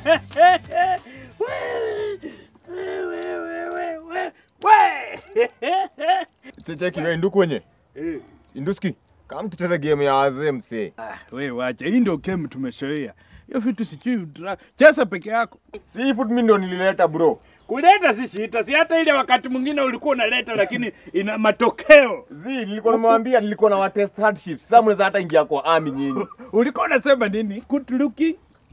Cheki wewe nduku wenye. Induski. Kama tucheze game ya wazee msee. We wacha, hii ndio game tumezoea. Hiyo vitu sijui dra- cheza peke yako. Seafood mimi ndo nilileta bro. Kuleta si shita, si hata ile wakati mwingine ulikuwa unaleta lakini ina matokeo. Zi, nilikuwa nimewambia nilikuwa na wa test hardship. Sasa mnaweza hata ingia kwa army nyinyi. Ulikuwa unasema nini? Good looking.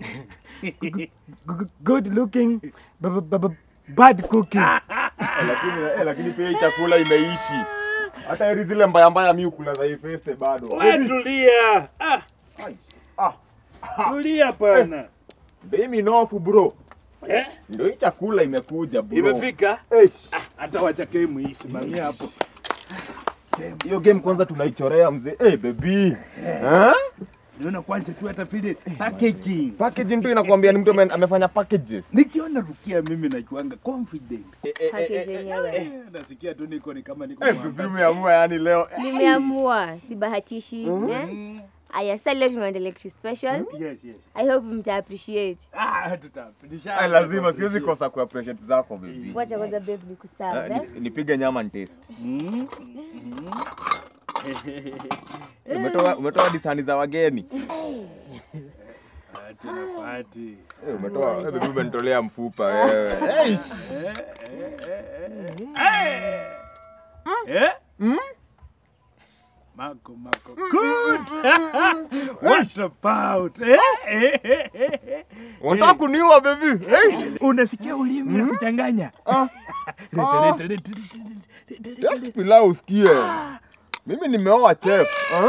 good looking, b- b- b- bad cooking. lakini eh, lakini pia hii chakula imeishi. Hata heri zile mbaya mbaya mimi kula za hii feste bado. We tulia. Ah, Ah, tulia pana. mimi nofu bro. Eh? Ndio hii chakula imekuja bro. Imefika? Eh, Hata wacha game hii simamia hapo. hiyo game kwanza tunaichorea mzee. Eh, baby. Eh? Niona kwanza tu hata vile packaging. Packaging tu inakwambia ni mtu ame- amefanya packages. Nikiona Rukia mimi najuanga confident. Eh, eh, eh, Package yenyewe. Eh, nasikia tu niko ni kama niko eh, Mombasa. baby umeamua yani leo. Nimeamua, sibahatishi. eh? Aya, sasa leo tumeenda lecture special. Yes, yes. I hope mta appreciate. Ah, tutapindisha. Ah, lazima siwezi kosa ku appreciate zako baby. Wacha kwanza babe Eh, nikuserve. eh? ni- Nipige nyama ni taste. Mm. Umetoa umetoa disani za wageni. Party na party. Eh, umetoa eh, baby umenitolea mfupa wewe. Eh, Eh? Mako, mako. Good. What about? Eh? Eh, eh, eh, eh. unataka kuniua baby? Eh. Unasikia ulimi na kuchanganya? Ah, Leta, Ah. leta, leta, leta, leta, leta, just pilau usikie. Mimi nimeoa chef. Ah?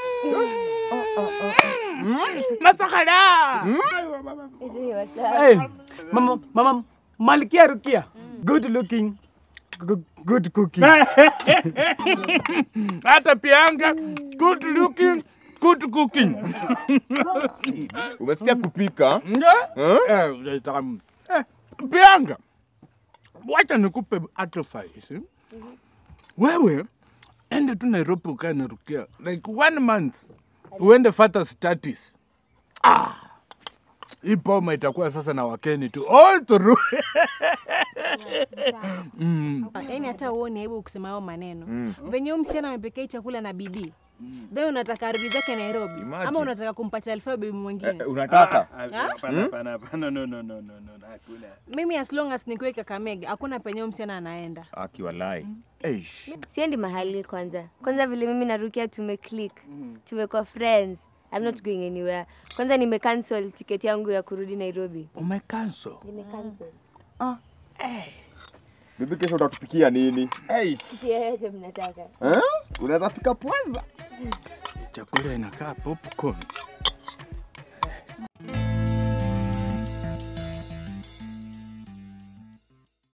Masakala. Hiyo hiyo, sawa. Hey, mama, mama, Malkia Rukia, good looking, g- good cooking. Hata pianga good looking, good cooking. Umesikia kupika? Eh? Eh, tamu. Eh, Pianga, wacha nikupe advice. Wewe ende tu Nairobi ukae na Rukia like one month, uende fata status. Ah, hii boma itakuwa sasa na wakeni tu all through. mm. Yaani hata uone aibu kusema hayo maneno. Venye huyu msichana amepekea chakula na bidii. Then unataka arudi zake Nairobi Imagine. ama unataka kumpatia alfa bibi mwingine. Eh, unataka? Hapana, hapana, hapana, no, no, no, no, no, hakuna. Mimi as long as nikiwe Kakamega hakuna penye huyu msichana anaenda. Akiwalai. Eish. Siendi mahali kwanza. Kwanza vile mimi na Rukia tumeclick. Tumekuwa friends. I'm not going anywhere. Kwanza nimecancel tiketi yangu ya kurudi Nairobi. Umecancel. Nimecancel. Bibi kesho utatupikia nini? Eish. Kitu yoyote mnataka. Eh? Unaweza pika pwaza? Chakula inakaa popcorn.